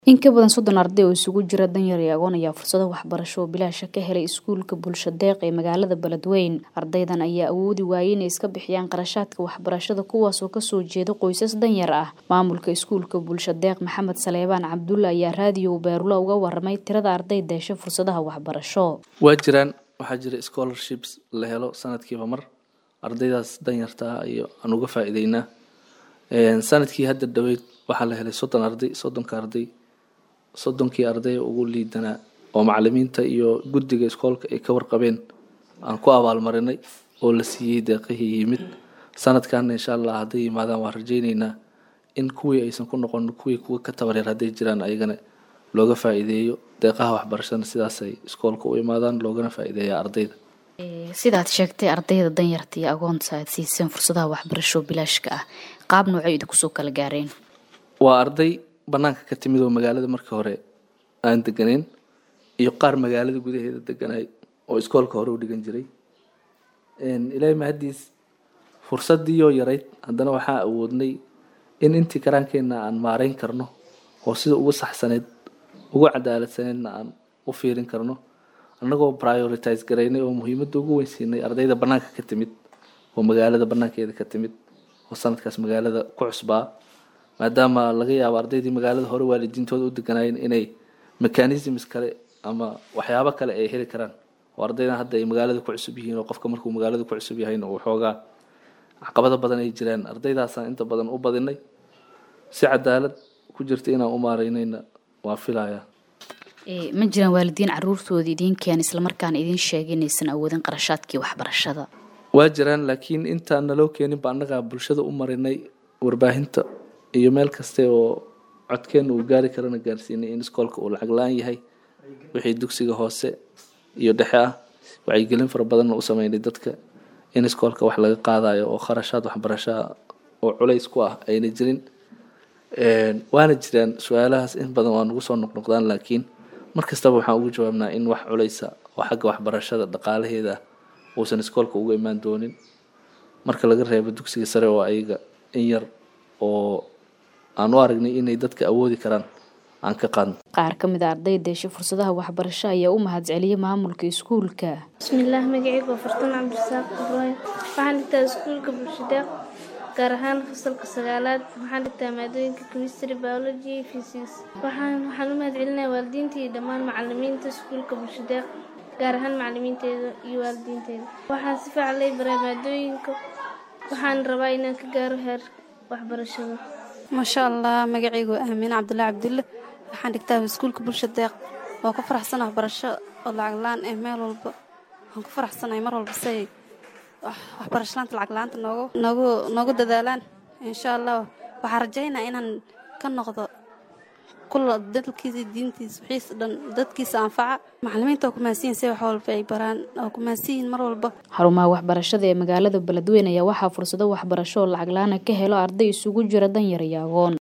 In ka badan soddon arday oo isugu jira danyar iyo agoon ayaa fursado waxbarasho oo bilaash ah ka helay iskuulka Bulsho Deeq ee magaalada Beledweyne. Ardaydan ayaa awoodi waayay inay iska bixiyaan qarashaadka waxbarashada kuwaas oo kasoo jeeda qoysas danyar ah. Maamulka iskuulka Bulsho Deeq Maxamed Saleebaan Cabdulle ayaa raadiyo Beerula uga warramay tirada ardayda hesha fursadaha waxbarasho. waa jiraan waxaa jira scholarships la helo sanadkiiba mar ardaydaas danyarta ah iyo aan uga faa'iideynaa Een, sanadkii hadda dhaweyd waxaa la helay soddon arday soddonka arday soddonkii arday ugu liidanaa oo macalimiinta iyo guddiga iskoolka ay ka warqabeen aan ku abaalmarinay oo la siiyey deeqihii yimid sanadkan insha allah hadday yimaadaan waan rajayneynaa in kuwii aysan ku noqon kuwii kuwa ka tabareer hadday jiraan ayagana looga faa'iideeyo deeqaha waxbarashada sidaasay iskoolka u imaadaan loogana faa'iideeyaa ardayda sidaad sheegtay ardayda danyarta iyo agoonta aad siiseen fursadaha waxbarasho bilaashka ah qaab noocay idinku soo kala gaareen waa arday banaanka ka timid oo magaalada markii hore aan deganeyn iyo qaar magaalada gudaheeda deganay oo iskoolka hore u dhigan jiray Een, ilaahay mahadiis fursadii oo yarayd haddana waxaa awoodnay in intii karaankeena aan maareyn karno oo sida ugu saxsaneyd ugu cadaaladsaneydna aan u fiirin karno annagoo prioritize garaynay oo muhiimadda ugu weyn siinay ardayda banaanka ka timid oo magaalada banaankeeda ka timid oo sanadkaas magaalada ku cusbaa maadaama laga yaabo ardaydii magaalada hore waalidiintooda u deganaayeen inay mechanisms kale ama waxyaabo kale ay heli karaan oo ardaydan hadda ay magaalada ku cusub yihiin oo qofka markuu magaalada ku cusub yahayna uu xoogaa caqabado badan ay jiraan ardaydaasaan inta badan u badinay si cadaalad ku jirta inaan u maareynayna waa filayaa Ee, ma jiraan waalidiin caruurtooda idiin keen islamarkaana idiin sheegay inaysan awoodin qarashaadkii waxbarashada waa jiraan laakiin intaan naloo keeninba annagaa bulshada u marinay warbaahinta iyo meel kaste oo codkeena uu gaari karana gaarsiinay in iskoolka uu lacag la-aan yahay wixii dugsiga hoose iyo dhexe ah wacyigelin fara badanna u sameynay dadka in iskoolka wax laga qaadayo oo kharashaad waxbarasho ah oo culays ku ah ayna jirin Een, waana jiraan su-aalahaas in badan waa nagu soo noqnoqdaan laakiin mar kastaba waxaan ugu jawaabnaa in wax culaysa oo xagga waxbarashada dhaqaalaheeda ah uusan iskoolka uga imaan doonin marka laga reebo dugsiga sare oo ayaga in yar oo aan u aragnay inay dadka awoodi karaan aan ka qaadno qaar ka mid a ardayda hesha fursadaha waxbarasho ayaa u mahadceliyay maamulka iskuulka bismillaah magacayga waa fartuun cabdirasaaq ibraahim waxaan dhigtaa iskuulka bulshadeeq gaar ahaan fasalka sagaalaad waxaan dhigtaa maadooyinka chemistry biology iyo physics waxaan waxaan u mahadcelinayaa waalidiinta iyo dhammaan macalimiinta iskuulka bulshadeeq gaar ahaan macalimiinteeda iyo waalidiinteeda waxaan si fiican lay baray maadooyinka waxaan rabaa inaan ka gaaro heer waxbarashada maasha allah magacaygu waa aamiin cabdullaahi cabdulle waxaan dhigtaa iskuulka bulsha deeq oo ku faraxsan waxbarasho oo lacag la-aan eh meel walba waxaan ku faraxsanahay mar walba say waxbarasho laanta lacag la-aanta noogu noogu noogu dadaalaan insha allah waxaan rajaynaa inaan ka noqdo kula dalkiisa diintiisa wixiisa dhan dadkiisa anfaca macalimiinta oo kumahadsiyin say wax walba ay baraan oo kumahadsiyin mar walba xarumaha waxbarashada ee magaalada Beledweyne ayaa waxaa fursado waxbarasho oo lacag la-aan ah ka helo arday isugu jira danyar iyo agoon